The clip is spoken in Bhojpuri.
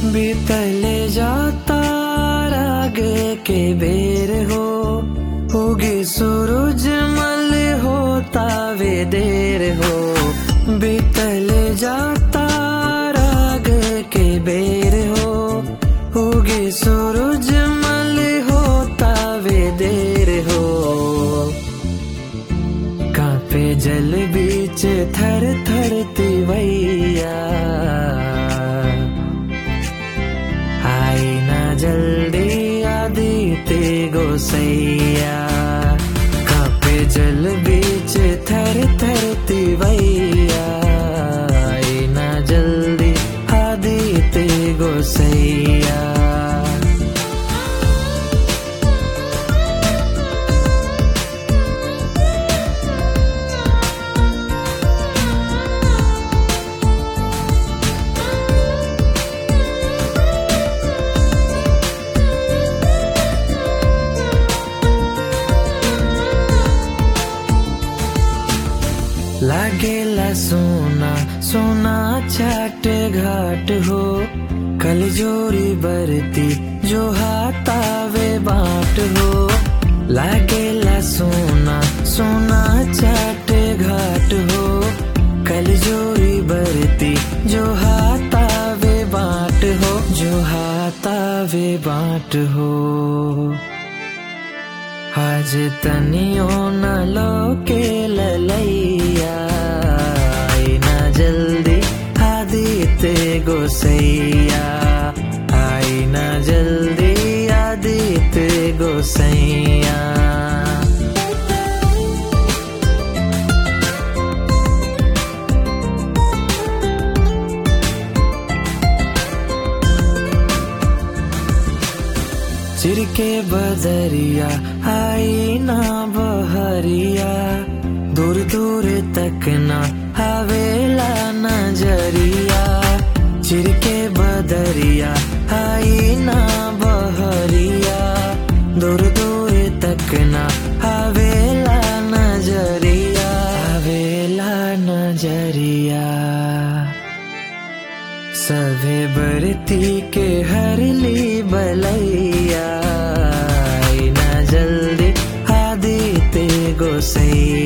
बीतले जाता रागे के बेर हो होगी सूरज मल होता वे देर हो बीतले जाता राग के बेर हो होगी सूरज मल होता वे देर हो कांपे जल बीच थर थर तिवैया आई ना जल्दी आदिते गोसैया कांपे जल बीच थर थर तिवैया आई ना जल्दी आदिते गोसैया लागेला सोना सोना छाट घाट हो कल जोरी बरती जो हाथावे बाट हो लागेला सोना सोना छाट घाट हो कल जोरी बरती जो हाथावे बाट हो जो हाथावे बाट हो आज तनियो न लोके ललैया आई ना जल्दी आदिते गोसैया आई ना जल्दी आदिते गोसैया चिरके बदरिया आई ना बहरिया दूर दूर तक ना हवेला नजरिया चिरके बदरिया आई ना बहरिया दूर दूर तक ना हवेला नजरिया हवेला नजरिया सभे बरती के हरली बलैया आई ना जल्दी आदिते गोसैया